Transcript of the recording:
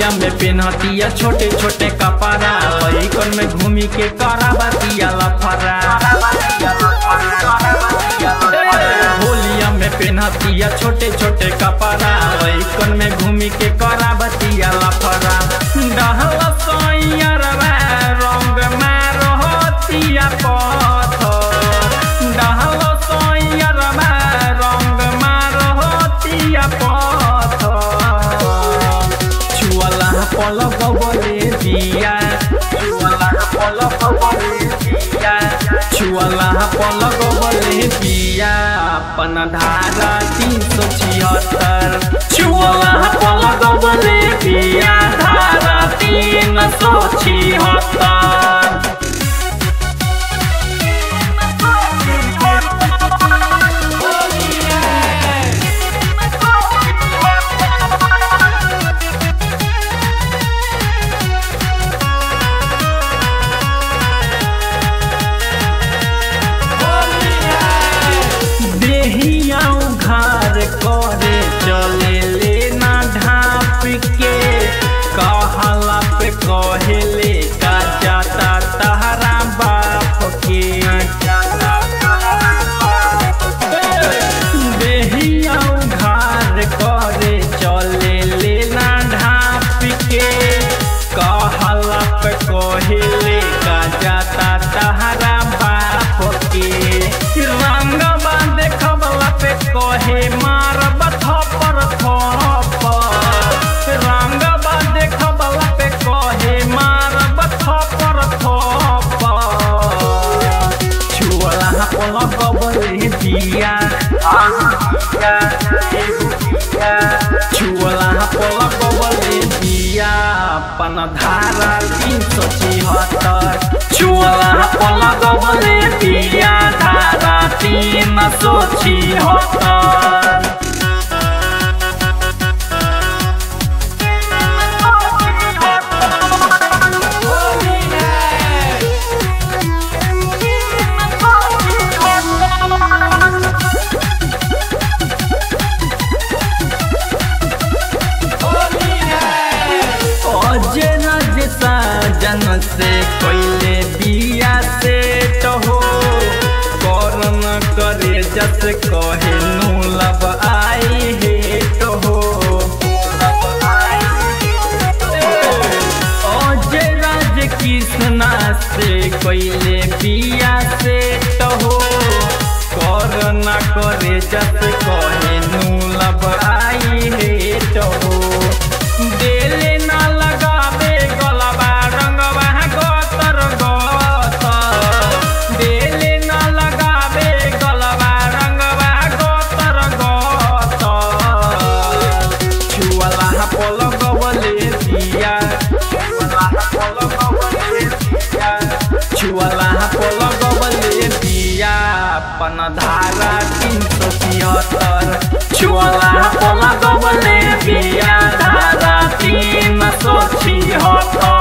में पेनहतिया छोटे छोटे कपड़ा लइकन में घूमी के कराबतिया लफरा होलिया में पेनहतिया छोटे छोटे कपड़ा लइकन में घूमी के कराबतिया लफरा डहल सैयरवा रंग मारहतिया पत्थर डहल सैयरवा रंग मारहतिया पत्थर छुअला पलक बले दिया छुअला पलक बले दिया छुअला पलक बले दिया अपन धारा तीन सौ छिहत्तर छुअला पलक बले दिया धारा तीन सौ छिहत्तर देहिया उघार करे चले लेना ढाप के कहला पे कहेले का जाता तहरा बाप के देहिया उघार करे चले लेना ढाप के कहला पे कहेले का जाता तहरा बाप के रंगवा देखबला पे कहे मारब थपर थपर रंगवा देखबला पे कहे मारब थपर थपर छुअला पलक बले दिया छुअला पलक बले दिया अपन धारा तीन सौ छिहत्तर छुअला पलक बले दिया धारा तीन सौ छिहत्तर अजय राज साजन से कोइले बिया से तो हो करन करे जस कहे नु लब आई हे तो हो अजय राज कृष्णा से कोइले बिया से तो हो करन करे जस कहे नु लब आई हे तो हो देले ना लगावे गलबा रंगवा गोतर गोतर देले ना लगावे गलबा रंगवा गोतर गोतर छुअला पलक बले दिया छुअला पलक बले दिया अपन धारा तीन सौ छिहत्तर छुअला पलक बले दिया धारा तीन सौ छिहत्तर